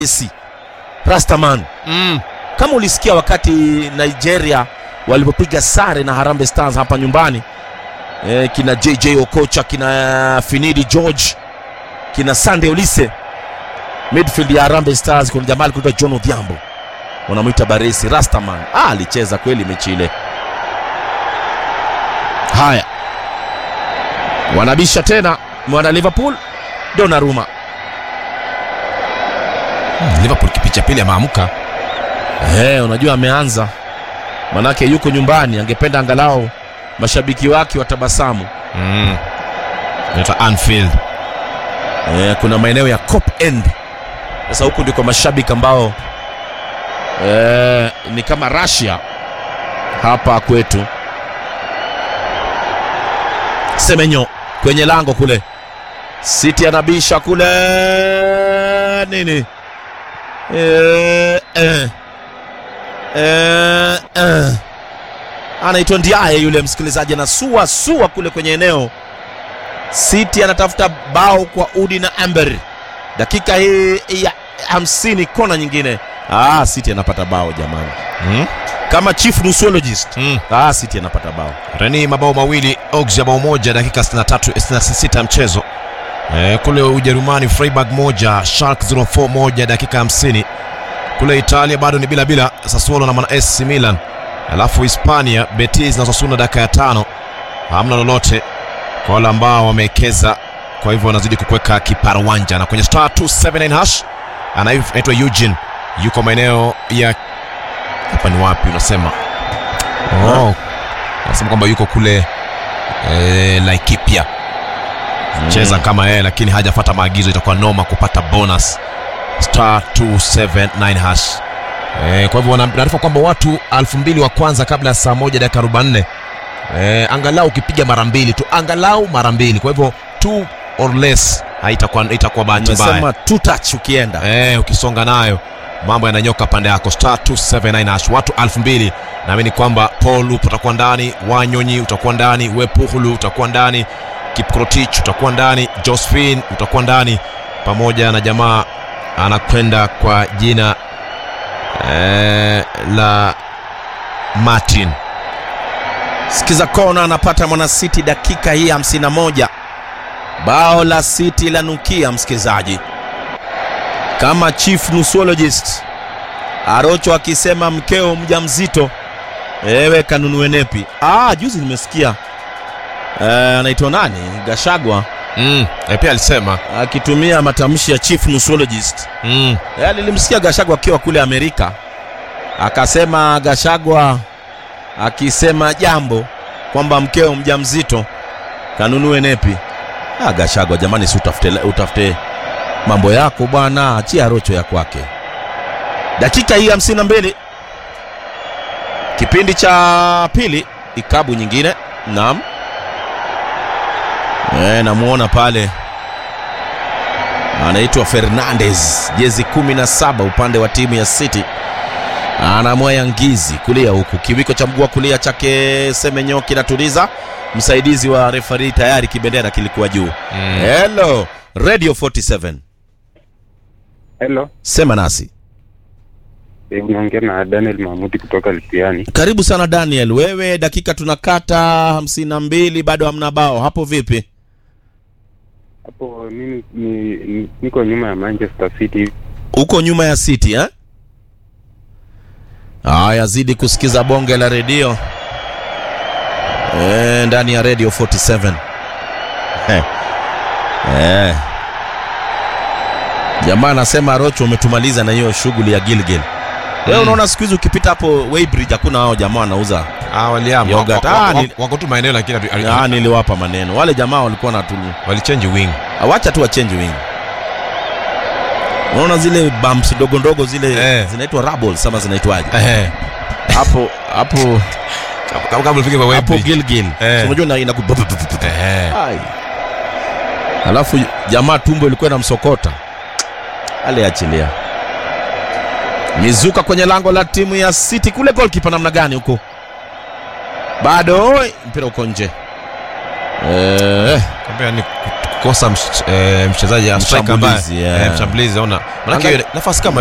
Messi Rastaman. Mm. Kama ulisikia wakati Nigeria walipopiga sare na Harambee Stars hapa nyumbani e, kina JJ Okocha, kina Finidi George, kina Sande Olise, midfield ya Harambee Stars, kuna jamaa alikuitwa John Odhiambo, wanamwita Baresi Rastaman. Ah, alicheza kweli mechi ile. Haya, wanabisha tena mwana Liverpool Donnarumma. Liverpool kipicha pili ameamka. Eh, unajua ameanza, manake yuko nyumbani, angependa angalau mashabiki wake watabasamu. Mm. Inaitwa Anfield. Eh, kuna maeneo ya Cop End. Sasa huku ndiko mashabiki ambao eh, ni kama Russia hapa kwetu. Semenyo kwenye lango kule, City anabisha kule nini eh, eh. Eh, eh. Anaitwa Ndiaye yule msikilizaji, anasua sua kule kwenye eneo City anatafuta bao kwa Udi na Amber, dakika hii ya hamsini, kona nyingine. Ah, City anapata bao jamani, Mm. kama chief nusologist. Mm. Ah, City anapata bao. Reni mabao mawili, Augsburg bao moja, dakika 63 66 ya mchezo. E, kule Ujerumani Freiburg moja, Schalke 04 moja, dakika 50. Kule Italia bado ni bila bila, Sassuolo na Man AC Milan. Alafu Hispania Betis na Osasuna dakika ya tano, hamna lolote kwa wale ambao wamewekeza, kwa hivyo wanazidi kukweka kiparawanja. Na kwenye star 279 hash anaitwa Eugene, yuko maeneo ya hapa, ni wapi unasema? Oh, anasema kwamba yuko kule eh, Laikipia cheza kama yeye, lakini hajafata maagizo, itakuwa noma kupata bonus star 279 hash. Eh, kwa hivyo wanaarifa kwamba watu elfu mbili wa kwanza kabla ya saa moja dakika 44 eh, angalau ukipiga mara mbili tu, angalau mara mbili, kwa hivyo two or less haitakuwa itakuwa bahati mbaya. Umesema two touch ukienda. Eh, ukisonga nayo mambo yananyoka pande yako star 279 hash watu 2000 naamini kwamba Paul utakuwa ndani Wanyonyi utakuwa ndani Wepuhulu utakuwa ndani Kipkrotich utakuwa ndani Josephine utakuwa ndani pamoja na jamaa anakwenda kwa jina eh, la Martin Sikiza kona anapata mwana City dakika hii 51. Bao la City la nukia msikilizaji, kama chief nusologist Arocho akisema mkeo mjamzito, ewe kanunue nepi. Ah, juzi nimesikia eh, anaitwa nani Gashagwa mm, eh, pia alisema akitumia matamshi ya chief nusologist. mm, Eh, nilimsikia Gashagwa akiwa kule Amerika, akasema Gashagwa akisema jambo kwamba mkeo mjamzito kanunue nepi. Ah, Gashagwa jamani, si utafute, utafute mambo yako bwana, achia rocho ya kwake. Dakika hii hamsini na mbili kipindi cha pili, ikabu nyingine. Naam, e, namuona pale anaitwa Fernandez, jezi 17 upande wa timu ya City, anamwaya ngizi kulia huku, kiwiko cha mguu wa kulia chake Semenyo kinatuliza, msaidizi wa refari tayari, kibendera kilikuwa juu. mm. Hello Radio 47, Hello, sema nasi. eh, unaongea na Daniel Mahmudi kutoka Lipiani. Karibu sana Daniel, wewe dakika tunakata hamsini na mbili, bado hamna bao hapo, vipi? Hapo mimi ni, ni, niko nyuma ya Manchester City. Uko nyuma ya City eh? Haya, zidi kusikiza bonge la redio eh, ndani ya Radio 47 eh. Eh. Jamaa anasema Rocho, umetumaliza na hiyo shughuli ya Gilgil. Wewe Mm. unaona siku hizi ukipita hapo Weybridge hakuna hao jamaa wanauza. Ah, waliama Yogurt. wako, Ah, wako, ni- wako tu maeneo lakini hatu- hatu- Ah, niliwapa maneno wale jamaa walikuwa na tuni walichange wing Awacha tu wachange wing. Unaona zile bumps ndogo ndogo zile Eh. zinaitwa rubbles ama zinaitwaje? eh, Hapo hapo kama kama ufike kwa hapo Wembley Gilgil. Eh. Si Unajua ina, ina eh, Ai. Alafu jamaa tumbo ilikuwa inamsokota. Aliachilia. Mizuka kwenye lango la timu ya City kule, goalkeeper namna gani huko? Bado mpira uko nje. Eh, kwambia ni kut- kukosa mch- eh, mchezaji ya striker ambaye Mshambulizi, yeah. eh, mshambulizi ona manake Angali- hiyo nafasi kama